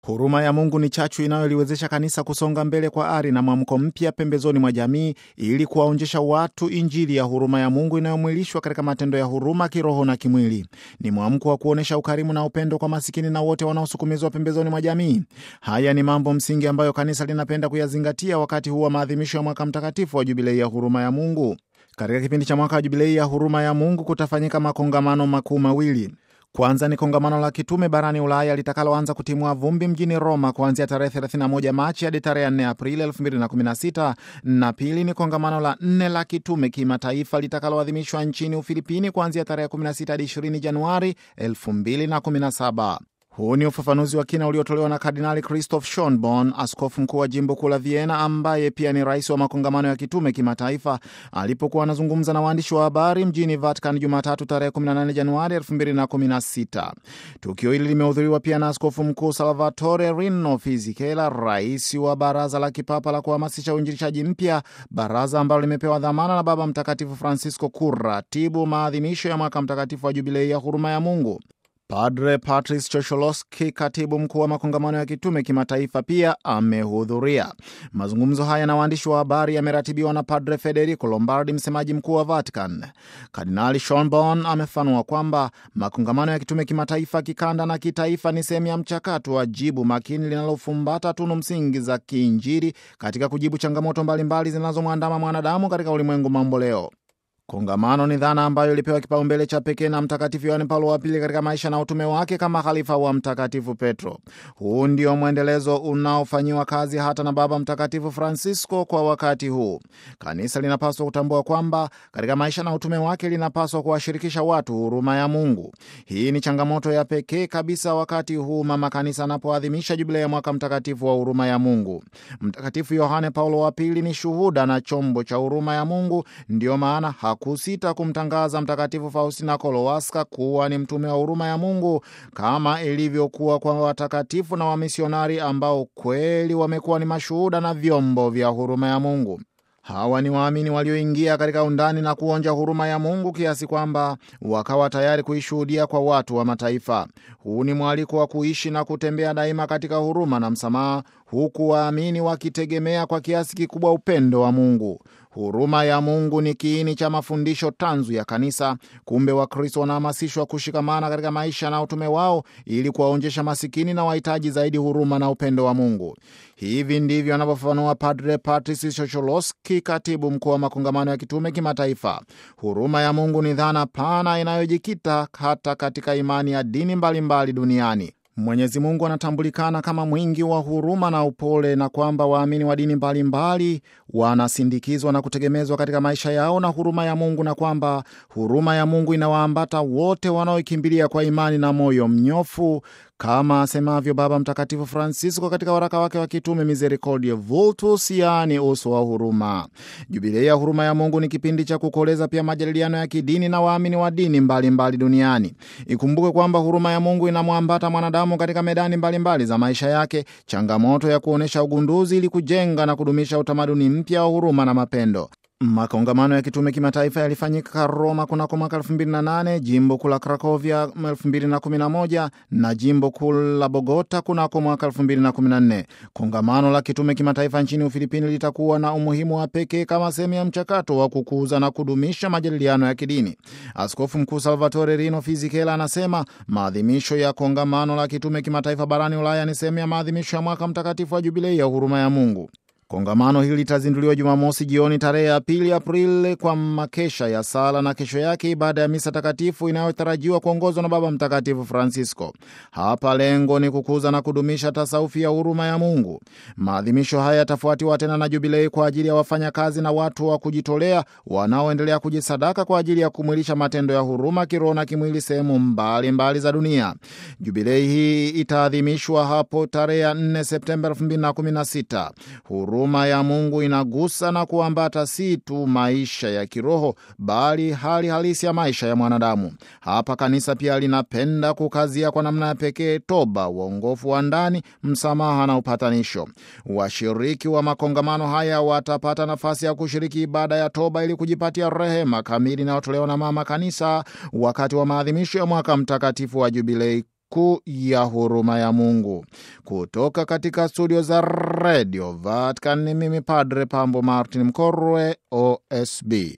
Huruma ya Mungu ni chachu inayoliwezesha kanisa kusonga mbele kwa ari na mwamko mpya pembezoni mwa jamii ili kuwaonjesha watu Injili ya huruma ya Mungu inayomwilishwa katika matendo ya huruma kiroho na kimwili. Ni mwamko wa kuonyesha ukarimu na upendo kwa masikini na wote wanaosukumizwa pembezoni mwa jamii. Haya ni mambo msingi ambayo kanisa linapenda kuyazingatia wakati huu wa maadhimisho ya mwaka mtakatifu wa Jubilei ya huruma ya Mungu. Katika kipindi cha mwaka wa Jubilei ya huruma ya Mungu kutafanyika makongamano makuu mawili. Kwanza ni kongamano la kitume barani Ulaya litakaloanza kutimua vumbi mjini Roma kuanzia tarehe 31 Machi hadi tarehe 4 Aprili 2016, na pili ni kongamano la nne la kitume kimataifa litakaloadhimishwa nchini Ufilipini kuanzia tarehe 16 hadi 20 Januari 2017. Huu ni ufafanuzi wa kina uliotolewa na Kardinali Christoph Schonborn, askofu mkuu wa jimbo kuu la Vienna, ambaye pia ni rais wa makongamano ya kitume kimataifa, alipokuwa anazungumza na waandishi wa habari mjini Vatican Jumatatu tarehe 18 Januari 2016. Tukio hili limehudhuriwa pia na askofu mkuu Salvatore Rino Fisichella, rais wa baraza la kipapa la kuhamasisha uinjilishaji mpya, baraza ambalo limepewa dhamana na Baba Mtakatifu Francisco kuratibu maadhimisho ya mwaka mtakatifu wa Jubilei ya huruma ya Mungu. Padre Patrice Chosholoski, katibu mkuu wa makongamano ya kitume kimataifa, pia amehudhuria. Mazungumzo haya na waandishi wa habari yameratibiwa na Padre Federico Lombardi, msemaji mkuu wa Vatican. Kardinali Schonborn amefanua kwamba makongamano ya kitume kimataifa, kikanda na kitaifa ni sehemu ya mchakato wa jibu makini linalofumbata tunu msingi za kiinjili katika kujibu changamoto mbalimbali zinazomwandama mwanadamu katika ulimwengu mambo leo. Kongamano ni dhana ambayo ilipewa kipaumbele cha pekee na Mtakatifu Yohane Paulo wa Pili katika maisha na utume wake kama khalifa wa Mtakatifu Petro. Huu ndio mwendelezo unaofanyiwa kazi hata na Baba Mtakatifu Francisco kwa wakati huu. Kanisa linapaswa kutambua kwamba katika maisha na utume wake linapaswa kuwashirikisha watu huruma ya Mungu. Hii ni changamoto ya pekee kabisa wakati huu Mama Kanisa anapoadhimisha jubilei ya mwaka mtakatifu wa huruma ya Mungu. Mtakatifu Yohane Paulo wa Pili ni shuhuda na chombo cha huruma ya Mungu, ndiyo maana kusita kumtangaza Mtakatifu Faustina Kowalska kuwa ni mtume wa huruma ya Mungu kama ilivyokuwa kwa watakatifu na wamisionari ambao kweli wamekuwa ni mashuhuda na vyombo vya huruma ya Mungu. Hawa ni waamini walioingia katika undani na kuonja huruma ya Mungu kiasi kwamba wakawa tayari kuishuhudia kwa watu wa mataifa. Huu ni mwaliko wa kuishi na kutembea daima katika huruma na msamaha, huku waamini wakitegemea kwa kiasi kikubwa upendo wa Mungu. Huruma ya Mungu ni kiini cha mafundisho tanzu ya Kanisa. Kumbe Wakristo wanahamasishwa kushikamana katika maisha na utume wao ili kuwaonjesha masikini na wahitaji zaidi huruma na upendo wa Mungu. Hivi ndivyo anavyofafanua Padre Patrice Chocholoski, katibu mkuu wa makongamano ya kitume kimataifa. Huruma ya Mungu ni dhana pana inayojikita hata katika imani ya dini mbalimbali mbali duniani. Mwenyezi Mungu anatambulikana kama mwingi wa huruma na upole, na kwamba waamini wa dini mbalimbali wanasindikizwa na kutegemezwa katika maisha yao na huruma ya Mungu, na kwamba huruma ya Mungu inawaambata wote wanaoikimbilia kwa imani na moyo mnyofu, kama asemavyo Baba Mtakatifu Francisco katika waraka wake wa kitume Misericordiae Vultus, yaani uso wa huruma. Jubilei ya huruma ya Mungu ni kipindi cha kukoleza pia majadiliano ya kidini na waamini wa dini mbalimbali mbali duniani. Ikumbuke kwamba huruma ya Mungu inamwambata mwanadamu katika medani mbalimbali mbali za maisha yake, changamoto ya kuonyesha ugunduzi ili kujenga na kudumisha utamaduni mpya wa huruma na mapendo. Makongamano ya kitume kimataifa yalifanyika Roma kunako mwaka 2008, jimbo kuu la Krakovia 2011 na jimbo kuu la Bogota kunako mwaka 2014. Kongamano la kitume kimataifa nchini Ufilipini litakuwa na umuhimu wa pekee kama sehemu ya mchakato wa kukuza na kudumisha majadiliano ya kidini. Askofu Mkuu Salvatore Rino Fisichella anasema maadhimisho ya kongamano la kitume kimataifa barani Ulaya ni sehemu ya maadhimisho ya mwaka mtakatifu wa Jubilei ya huruma ya Mungu. Kongamano hili litazinduliwa Jumamosi jioni tarehe ya pili Aprili kwa makesha ya sala na kesho yake ibada ya misa takatifu inayotarajiwa kuongozwa na Baba Mtakatifu Francisco. Hapa lengo ni kukuza na kudumisha tasaufi ya huruma ya Mungu. Maadhimisho haya yatafuatiwa tena na jubilei kwa ajili ya wafanyakazi na watu wa kujitolea wanaoendelea kujisadaka kwa ajili ya kumwilisha matendo ya huruma kiroho na kimwili sehemu mbalimbali za dunia. Jubilei hii itaadhimishwa hapo tarehe ya 4 Septemba 2016. Huruma ya Mungu inagusa na kuambata si tu maisha ya kiroho bali hali halisi ya maisha ya mwanadamu. Hapa kanisa pia linapenda kukazia kwa namna ya pekee toba, uongofu wa ndani, msamaha na upatanisho. Washiriki wa makongamano haya watapata nafasi ya kushiriki ibada ya toba ili kujipatia rehema kamili inayotolewa na Mama Kanisa wakati wa maadhimisho ya mwaka mtakatifu wa Jubilei siku ya huruma ya Mungu. Kutoka katika studio za redio Vatican ni mimi Padre Pambo Martin Mkorwe, OSB.